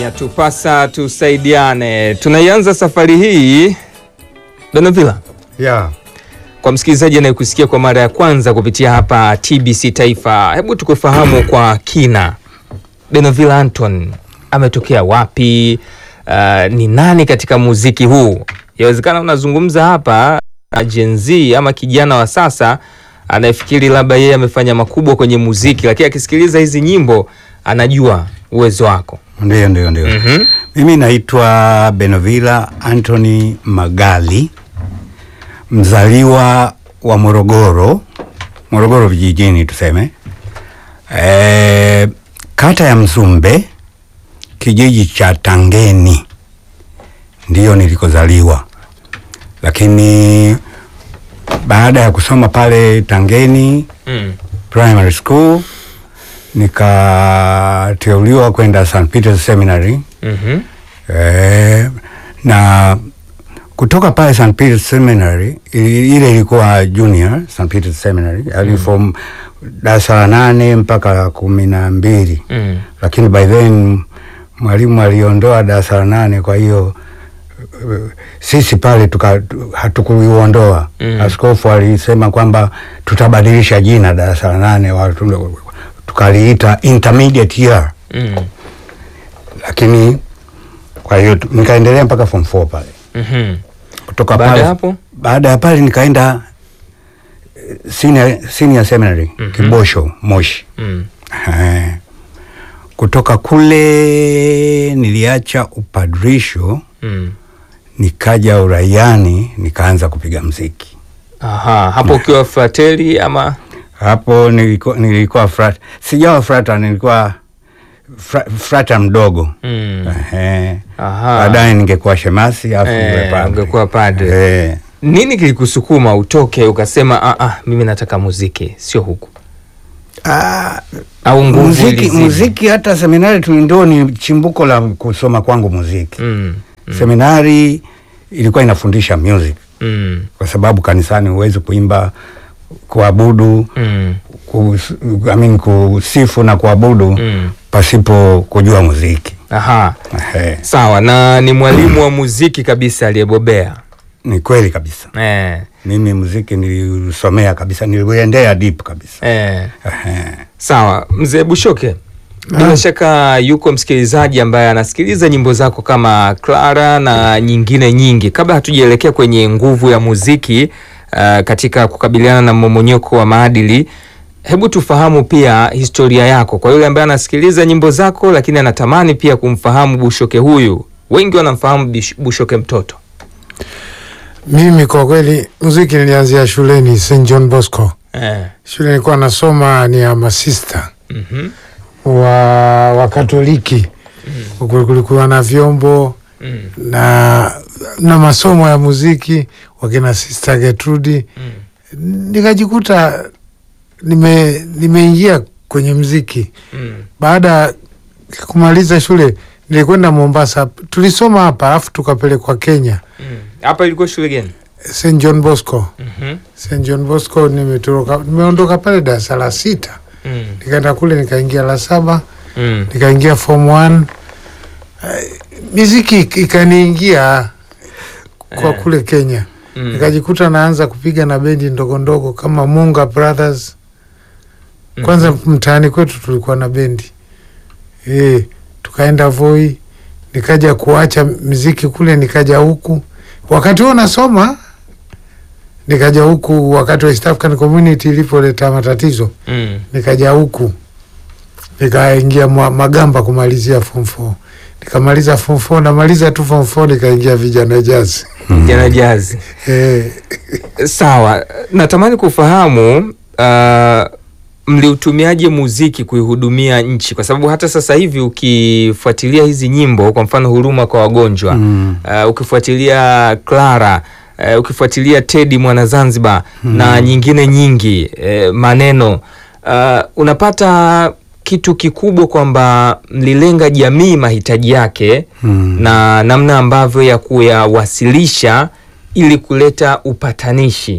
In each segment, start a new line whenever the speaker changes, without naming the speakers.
Yatupasa tusaidiane. Tunaianza safari hii Donovila,
Yeah.
kwa msikilizaji anayekusikia kwa mara ya kwanza kupitia hapa TBC Taifa, hebu tukufahamu kwa kina, Donovila Anton ametokea wapi? Uh, ni nani katika muziki huu? Yawezekana unazungumza hapa na Gen Z ama kijana wa sasa anayefikiri labda yeye amefanya makubwa kwenye muziki, lakini akisikiliza hizi nyimbo anajua uwezo wako.
Ndio, ndio, ndio.
Mhm.
Mimi naitwa Benovila Anthony Magali, mzaliwa wa Morogoro, Morogoro vijijini tuseme, e, kata ya Mzumbe, kijiji cha Tangeni, ndiyo nilikozaliwa, lakini baada ya kusoma pale Tangeni
Mm.
primary school nikateuliwa kwenda St. Peter's Seminary
Mhm.
eh, na kutoka pale St. Peter's Seminary ili- ile ilikuwa junior St. Peter's Seminary mm. from darasa la nane mpaka la kumi na mbili
Mm.
lakini by then mwalimu aliondoa darasa la nane kwa hiyo uh, sisi pale tuka hatukuiondoa
Mm.
askofu alisema kwamba tutabadilisha jina darasa la nane watu- tukaliita intermediate year
Mm.
lakini kwa hiyo tu- nikaendelea mpaka form 4 pale
Mhm.
kutoka
Baada
pale
ya hapo?
baada ya pale nikaenda eh, senior, senior seminary
Mhm.
Kibosho Moshi
Mm.
Eh, kutoka kule niliacha upadrisho
Mm.
nikaja uraiani nikaanza kupiga mziki
Aha, hapo ukiwa frateli ama
hapo nilikuwa, nilikuwa frat, sijawa frata nilikuwa fra, frata mdogo
mm.
Ehe.
Aha.
baadaye ningekuwa shemasi afu
Eh,
niwe padri.
ungekuwa padri.
Eh.
Nini kilikusukuma utoke ukasema ah, ah, mimi nataka muziki sio huku
Ah,
au nguvu
muziki,
ilizidi?
muziki hata seminari tu ndio ni chimbuko la kusoma kwangu muziki
Mm. Mm.
seminari ilikuwa inafundisha music
Mm.
kwa sababu kanisani huwezi kuimba kuabudu
Mm.
kus, I mean, kusifu na kuabudu
Mm.
pasipo kujua muziki
Aha.
Ehe,
Sawa, na ni mwalimu wa muziki kabisa aliyebobea.
ni kweli kabisa
Eh.
mimi muziki nilisomea kabisa niliuendea deep kabisa
Eh.
Ehe.
Sawa, mzee Bushoke, bila shaka yuko msikilizaji ambaye anasikiliza nyimbo zako kama Clara na nyingine nyingi. Kabla hatujaelekea kwenye nguvu ya muziki uh, katika kukabiliana na mmomonyoko wa maadili, hebu tufahamu pia historia yako kwa yule ambaye anasikiliza nyimbo zako, lakini anatamani pia kumfahamu Bushoke huyu. Wengi wanamfahamu Bish- Bushoke mtoto.
Mimi kwa kweli muziki nilianzia shuleni St John Bosco.
Eh.
Shule nilikuwa nasoma ni ya masista
Mhm.
wa wa Katoliki. Huku kulikuwa na vyombo
Mm.
na na masomo ya muziki wakina Sister Gertrude.
Mm.
Nikajikuta nime nimeingia kwenye muziki.
Mm.
Baada ya kumaliza shule nilikwenda Mombasa, tulisoma hapa alafu tukapelekwa Kenya
Mm. Hapa ilikuwa shule gani?
St John Bosco.
Mhm.
St John Bosco nimetoroka, nimeondoka pale darasa la sita,
Mm.
nikaenda kule nikaingia la saba,
Mm.
nikaingia form one. Eh, miziki ik- ikaniingia kwa
Eh.
kule Kenya,
Mm.
nikajikuta naanza kupiga na bendi ndogo ndogo kama Munga Brothers. Kwanza mtaani kwetu tulikuwa na bendi e, tukaenda Voi, nikaja kuacha miziki kule, nikaja huku wakati huo nasoma, nikaja huku wakati wa East African Community ilipoleta matatizo,
Mm.
nikaja huku nikaingia mwa- Magamba kumalizia form 4 nikamaliza form 4 namaliza tu form 4 nikaingia vijana jazi
Jana jazi.
e,
Sawa, natamani kufahamu uh, mliutumiaje muziki kuihudumia nchi, kwa sababu hata sasa hivi ukifuatilia hizi nyimbo, kwa mfano huruma kwa wagonjwa
Mm.
uh, ukifuatilia Clara uh, ukifuatilia Teddy mwana Zanzibar na nyingine nyingi uh, maneno uh, unapata kitu kikubwa kwamba mlilenga jamii mahitaji yake
Mm.
na namna ambavyo ya kuyawasilisha ili kuleta upatanishi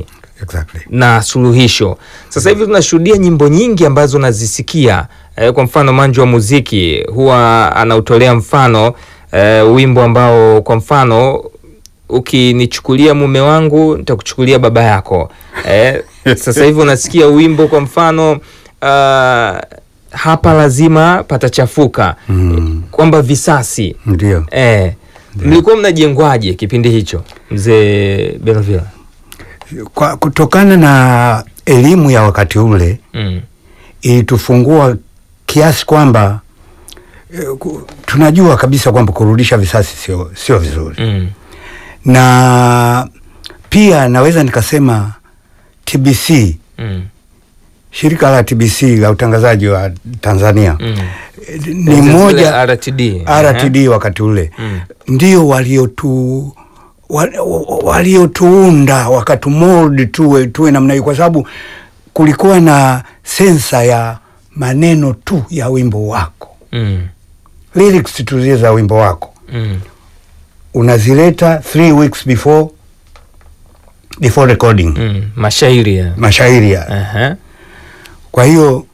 exactly.
na suluhisho. Sasa hivi tunashuhudia nyimbo nyingi ambazo nazisikia eh, kwa mfano Manju wa muziki huwa anautolea mfano eh, wimbo ambao kwa mfano ukinichukulia mume wangu nitakuchukulia baba yako eh, sasa hivi unasikia wimbo kwa mfano uh, hapa lazima patachafuka
Mm.
kwamba visasi
Ndio.
eh, mlikuwa mnajengwaje kipindi hicho mzee Benovila?
Kwa kutokana na elimu ya wakati ule
mm.
ilitufungua kiasi kwamba eh, ku- tunajua kabisa kwamba kurudisha visasi sio sio vizuri
Mm.
na pia naweza nikasema TBC
Mm.
shirika la TBC la utangazaji wa Tanzania
Mm.
eh, ni
Zile
moja
RTD.
RTD wakati ule
Mm.
ndio waliotu wa- wa- waliotuunda wakatumold tuwe tuwe namna hiyo, kwa sababu kulikuwa na sensa ya maneno tu ya wimbo wako,
Mm.
lyrics tu zile za wimbo wako
Mm.
unazileta three weeks before before recording
Mm. Mashairi ya.
mashairi ya.
Aha.
Kwa hiyo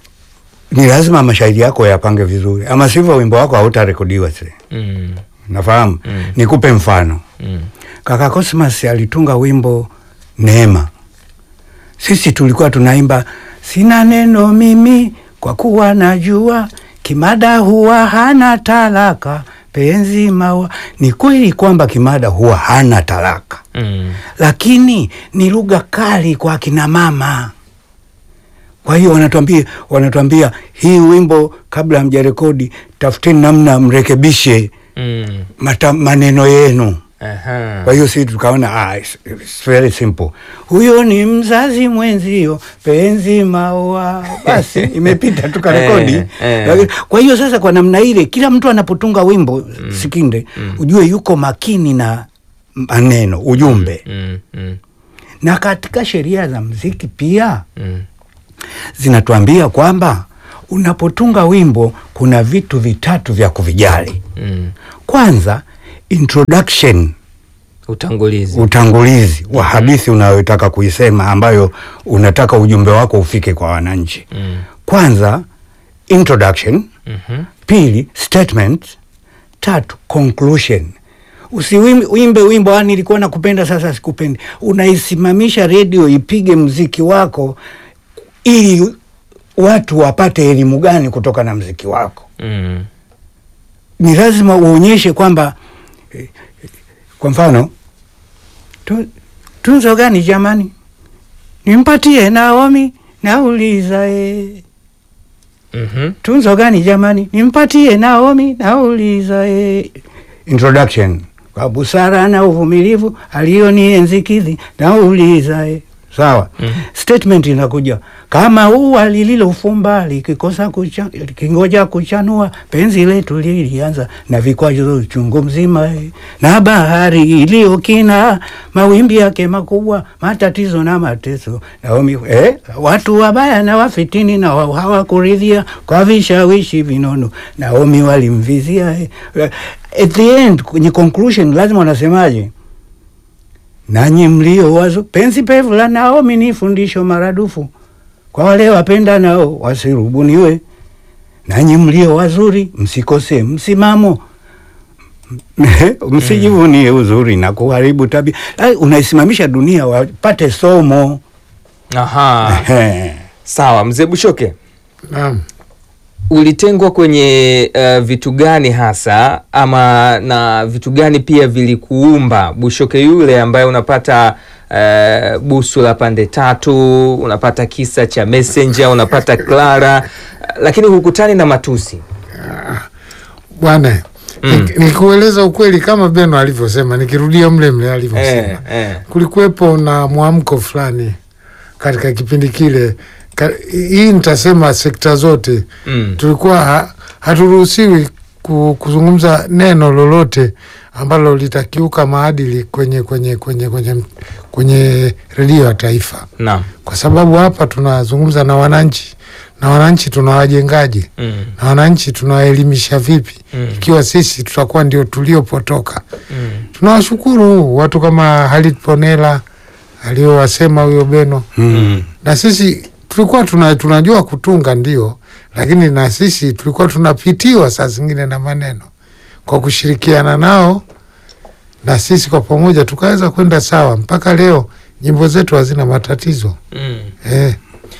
ni lazima mashairi yako yapange vizuri, ama sivyo wimbo wako hautarekodiwa sile.
Mm.
Nafahamu.
Mm.
Nikupe mfano.
Mm.
Kaka Cosmas alitunga wimbo Neema. Sisi tulikuwa tunaimba sina neno mimi kwa kuwa najua Kimada huwa hana talaka penzi maua. Ni kweli kwamba Kimada huwa hana talaka,
Mm.
lakini ni lugha kali kwa akina mama. Kwa hiyo wanatuambia wanatuambia hii wimbo kabla hamjarekodi, tafuteni namna mrekebishe
Mm.
mata, maneno yenu.
Aha.
Kwa hiyo sisi tukaona ah, it's, it's very simple. Huyo ni mzazi mwenzio, penzi maua, basi imepita tukarekodi.
Eh, eh.
Lakini- Kwa hiyo sasa, kwa namna ile, kila mtu anapotunga wimbo Sikinde, ujue yuko makini na maneno, ujumbe.
Mm. Mm.
Na katika sheria za mziki pia
Mm.
zinatuambia kwamba unapotunga wimbo kuna vitu vitatu vya kuvijali.
Mm.
Kwanza, introduction
Utangulizi.
utangulizi wa hadithi unayotaka kuisema ambayo unataka ujumbe wako ufike kwa wananchi.
Mm.
Kwanza introduction,
Mhm.
pili statement, tatu conclusion. Usiwimbe wimbo "Ah, nilikuwa nakupenda sasa sikupendi. Unaisimamisha redio ipige mziki wako ili watu wapate elimu gani kutoka na mziki wako.
Mm.
Ni lazima uonyeshe kwamba eh, kwa mfano tu, tunzo gani jamani, nimpatie Naomi, nauliza e.
Mhm.
Tunzo gani jamani, nimpatie Naomi, nauliza e. Introduction kwa busara na uvumilivu alionienzi kidhi, nauliza e. Sawa.
Mhm.
Statement inakuja kama ua lililofumba likikosa kucha, likingoja kuchanua, penzi letu lilianza na vikwazo chungu mzima, eh. na bahari iliyokina mawimbi yake makubwa, matatizo na mateso. Naomi, eh, watu wabaya na wafitini na wa- hawakuridhia kwa vishawishi vinono, Naomi walimvizia. Eh. At the end, kwenye conclusion lazima wanasemaje? nanyi mlio wazo penzi pevu la Naomi ni fundisho maradufu kwa wale wapenda nao wasirubuniwe. Nanyi mlio wazuri msikose msimamo, msijivunie uzuri na kuharibu tabia. Ai, Unaisimamisha dunia wapate somo.
Aha.
Ehe.
Sawa, mzee Bushoke.
Naam.
ulitengwa kwenye uh, vitu gani hasa ama na vitu gani pia vilikuumba Bushoke yule ambaye unapata uh, busu la pande tatu, unapata kisa cha Messenger, unapata Clara, lakini hukutani na matusi.
Bwana,
Mm.
nik- nikueleza ukweli kama Beno alivyosema, nikirudia mle mle alivyosema
Eh, eh.
kulikuwepo na mwamko fulani katika kipindi kile. Ka, hii nitasema sekta zote
Mm.
tulikuwa ha, haturuhusiwi ku, kuzungumza neno lolote ambalo litakiuka maadili kwenye kwenye kwenye kwenye, kwenye redio ya taifa,
Naam.
kwa sababu hapa tunazungumza na wananchi na wananchi tunawajengaje
Mm.
na wananchi tunawaelimisha vipi
Mm.
ikiwa sisi tutakuwa ndio tuliopotoka.
Mm.
Tunawashukuru watu kama Halid Ponela aliyowasema huyo Beno
Mm.
na sisi tulikuwa tuna, tunajua kutunga ndio, lakini na sisi tulikuwa tunapitiwa saa zingine na maneno. Kwa kushirikiana nao na sisi kwa pamoja tukaweza kwenda sawa. Mpaka leo nyimbo zetu hazina matatizo
Mm.
eh.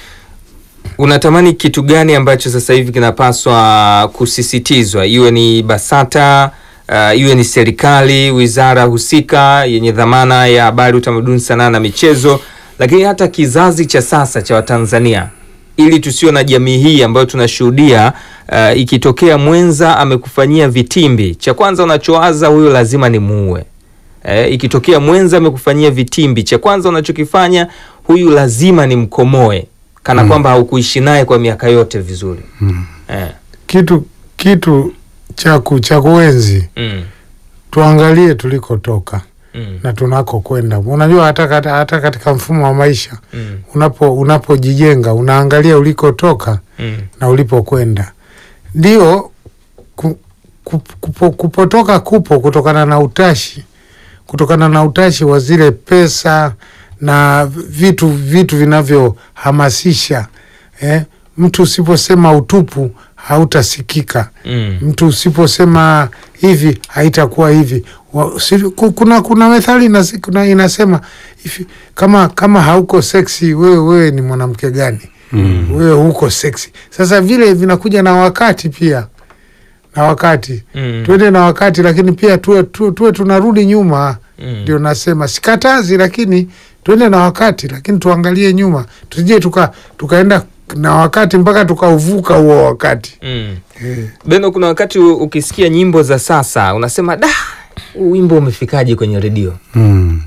Unatamani kitu gani ambacho sasa hivi kinapaswa kusisitizwa, iwe ni BASATA uh, iwe ni serikali, wizara husika yenye dhamana ya habari, utamaduni, sanaa na michezo, lakini hata kizazi cha sasa cha Watanzania, ili tusiwe na jamii hii ambayo tunashuhudia uh, ikitokea mwenza amekufanyia vitimbi, cha kwanza unachowaza huyo lazima ni muue. Eh, ikitokea mwenza amekufanyia vitimbi, cha kwanza unachokifanya huyu lazima ni mkomoe, kana kwamba haukuishi naye kwa miaka yote vizuri.
Mm.
Eh,
Kitu kitu cha ku- cha kuenzi,
mm,
tuangalie tulikotoka
mm,
na tunako kwenda. Unajua hata, hata, hata katika mfumo wa maisha
mm,
unapo unapojijenga unaangalia ulikotoka
mm,
na ulipokwenda. Ndio ku, ku, kupo, kupotoka kupo kutokana na utashi, kutokana na utashi wa zile pesa na vitu vitu vinavyohamasisha eh. Mtu usiposema utupu hautasikika.
mm,
Mtu usiposema hivi haitakuwa hivi. Wa- si- ku- Kuna kuna methali inasi- kuna inasema hivi, kama kama hauko seksi wewe wewe ni mwanamke gani?
Mm.
wewe huko seksi. Sasa vile vinakuja na wakati pia, na wakati
mm,
tuende na wakati, lakini pia tuwe, tuwe, tuwe tunarudi nyuma.
mm.
Ndio nasema sikatazi, lakini tuende na wakati, lakini tuangalie nyuma, tusije tuka tukaenda na wakati mpaka tukauvuka huo wakati
Mm.
eh.
Beno, kuna wakati u- ukisikia nyimbo za sasa unasema da, huu wimbo umefikaje kwenye redio?
Mm.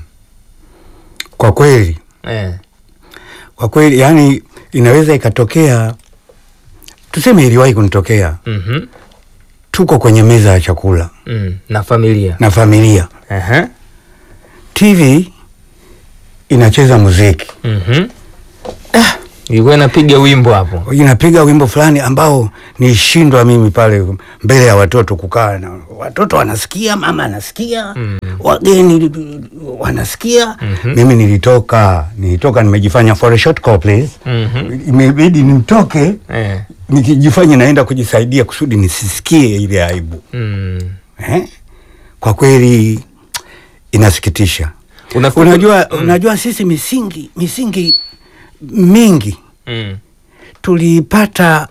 Kwa kweli,
Eh.
kwa kweli, yani inaweza ikatokea, tuseme iliwahi kunitokea,
mhm,
tuko kwenye meza ya chakula
mm. na familia
na familia,
Aha.
TV inacheza muziki,
Mhm. ilikuwa inapiga wimbo hapo.
inapiga wimbo fulani ambao nilishindwa mimi pale mbele ya watoto kukaa na watoto wanasikia, mama anasikia,
Mm.
wageni wanasikia.
Mhm.
Mimi nilitoka nilitoka, nimejifanya for a short call please,
Mhm.
imebidi nimtoke
Eh.
nikijifanya naenda kujisaidia kusudi nisisikie ile aibu
Mm.
eh? Kwa kweli inasikitisha.
Unafikiri-
Unajua,
Mm.
unajua sisi misingi misingi mingi
Mm.
tuliipata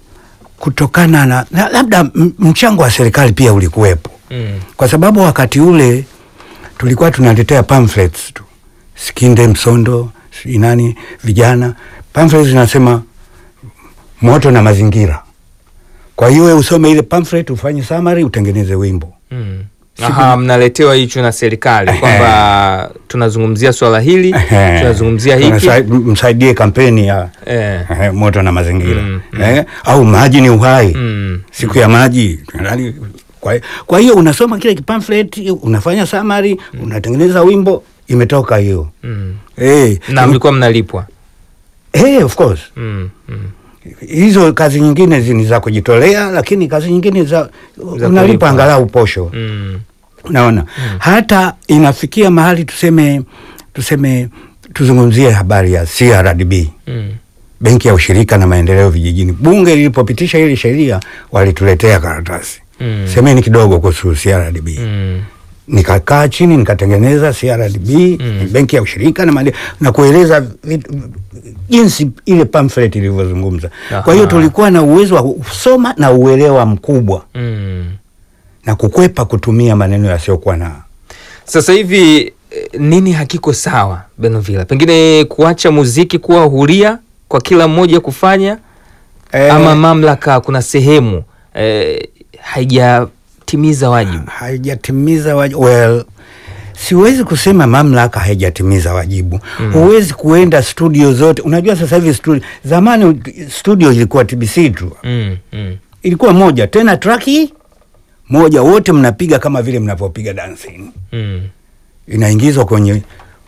kutokana na, na labda m- mchango wa serikali pia ulikuwepo,
Mm.
kwa sababu wakati ule tulikuwa tunaletea pamphlets tu, Sikinde Msondo, si nani, vijana pamphlets zinasema moto na mazingira. Kwa hiyo wewe usome ile pamphlet, ufanye summary, utengeneze wimbo.
Mm. Aha, mnaletewa hicho na serikali kwamba tunazungumzia swala hili,
Ehe.
tunazungumzia hiki.
Tunasai- msaidie kampeni ya
Eh.
eh, moto na mazingira
Mm, mm.
eh, au maji ni uhai
Mm.
siku ya maji Yaani, kwa, kwa hiyo unasoma kile kipamphlet unafanya summary unatengeneza wimbo imetoka hiyo
Mm.
eh,
Na mlikuwa mnalipwa.
eh, of course
Mm. Mm.
hizo kazi nyingine zi- ni za kujitolea lakini kazi nyingine za,
Za
unalipa
kulipwa.
angalau posho
Mm.
unaona hata inafikia mahali tuseme tuseme tuzungumzie habari ya CRDB
Mm.
benki ya ushirika na maendeleo vijijini. Bunge lilipopitisha ile sheria walituletea karatasi
Mm.
semeni kidogo kuhusu CRDB.
Mm.
Nikakaa chini nikatengeneza CRDB
Mm.
benki ya ushirika na maendeleo na kueleza vitu- jinsi ile pamphlet ilivyozungumza.
Aha.
Kwa hiyo tulikuwa na uwezo wa kusoma na uelewa mkubwa
Mm.
na kukwepa kutumia maneno yasiyokuwa na
Sasa hivi eh, nini hakiko sawa Benovila? Pengine kuacha muziki kuwa huria kwa kila mmoja kufanya
Eh,
ama mamlaka kuna sehemu eh, haijatimiza wajibu.
haijatimiza wajibu. Well, siwezi kusema mamlaka haijatimiza wajibu. Huwezi kuenda studio zote. Unajua sasa hivi studio, zamani studio ilikuwa TBC tu,
Mm. Mm.
ilikuwa moja tena, traki moja, wote mnapiga kama vile mnavyopiga dancing,
Mm.
inaingizwa kwenye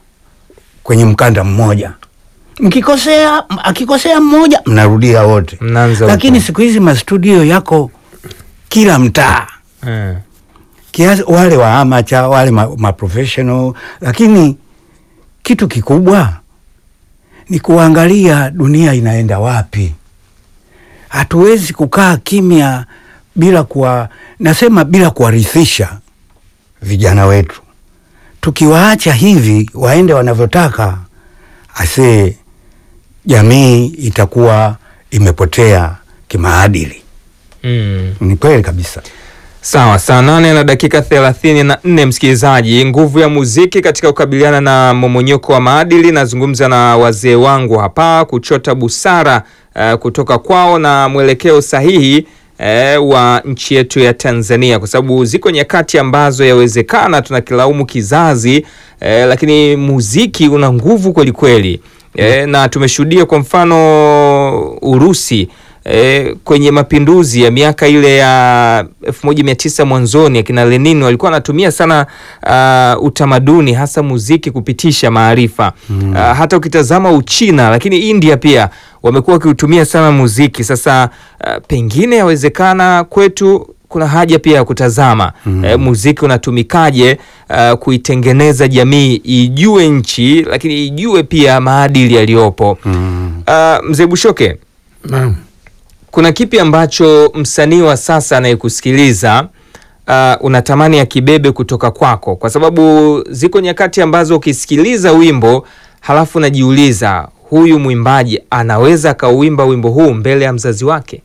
kwenye mkanda mmoja. Mkikosea, m- akikosea mmoja, mnarudia wote.
Mnaanza
Lakini
upya.
siku hizi mastudio yako kila mtaa
Eh.
kiasi wale wa amacha wale ma, ma professional, lakini kitu kikubwa ni kuangalia dunia inaenda wapi. Hatuwezi kukaa kimya bila kuwa, nasema bila kuwarithisha vijana wetu. Tukiwaacha hivi waende wanavyotaka, asee, jamii itakuwa imepotea kimaadili.
Mm.
Ni kweli kabisa.
Sawa, saa nane na dakika thelathini na nne msikilizaji, nguvu ya muziki katika kukabiliana na momonyoko wa maadili. Nazungumza na wazee wangu hapa kuchota busara eh, kutoka kwao na mwelekeo sahihi eh, wa nchi yetu ya Tanzania, kwa sababu ziko nyakati ambazo yawezekana tunakilaumu kizazi eh, lakini muziki una nguvu kwelikweli eh, na tumeshuhudia kwa mfano Urusi E, kwenye mapinduzi ya miaka ile ya elfu moja mia tisa mwanzoni akina Lenin walikuwa wanatumia sana uh, utamaduni hasa muziki kupitisha maarifa mm. Uh, hata ukitazama Uchina lakini India pia wamekuwa wakiutumia sana muziki. Sasa uh, pengine yawezekana kwetu kuna haja pia ya kutazama mm. eh, muziki unatumikaje uh, kuitengeneza jamii ijue nchi lakini ijue pia maadili yaliyopo
Mm.
uh, mzee Bushoke
Naam.
kuna kipi ambacho msanii wa sasa anayekusikiliza uh, unatamani akibebe kutoka kwako? Kwa sababu ziko nyakati ambazo ukisikiliza wimbo halafu unajiuliza huyu mwimbaji anaweza akauimba wimbo huu mbele ya mzazi wake?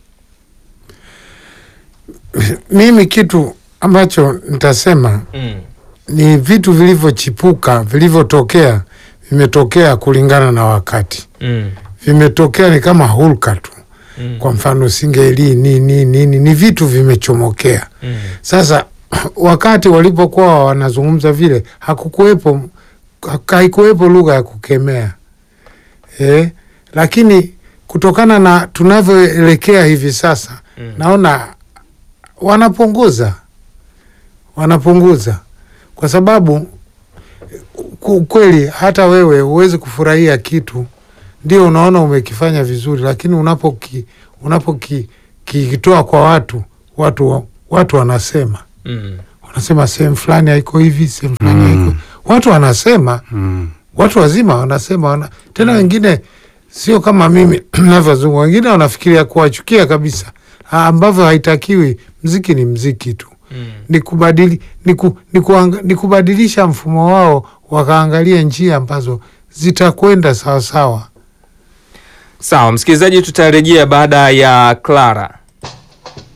Mimi kitu ambacho nitasema
mm.
ni vitu vilivyochipuka vilivyotokea, vimetokea kulingana na wakati,
Mm.
vimetokea ni kama hulka tu.
Mm.
Kwa mfano singeli nini nini, ni vitu vimechomokea.
Mm.
Sasa wakati walipokuwa wanazungumza vile, hakukuwepo haikuwepo lugha ya kukemea eh, lakini kutokana na tunavyoelekea hivi sasa
Mm.
naona wanapunguza wanapunguza kwa sababu ku- kweli hata wewe huwezi kufurahia kitu ndio unaona umekifanya vizuri, lakini unapoki unapoki kikitoa kwa watu watu watu wanasema
Mm.
wanasema sehemu fulani haiko hivi, sehemu fulani
Mm.
haiko watu wanasema
Mm.
watu wazima wanasema wana, tena wengine sio kama mimi navyozungumza, wengine wanafikiria kuwachukia kabisa, ah, ambavyo haitakiwi. Mziki ni mziki tu,
Mm.
ni kubadili ni, ku, ni, kuanga, ni kubadilisha mfumo wao, wakaangalia njia ambazo zitakwenda sawasawa.
Sawa msikilizaji, tutarejea baada ya Clara.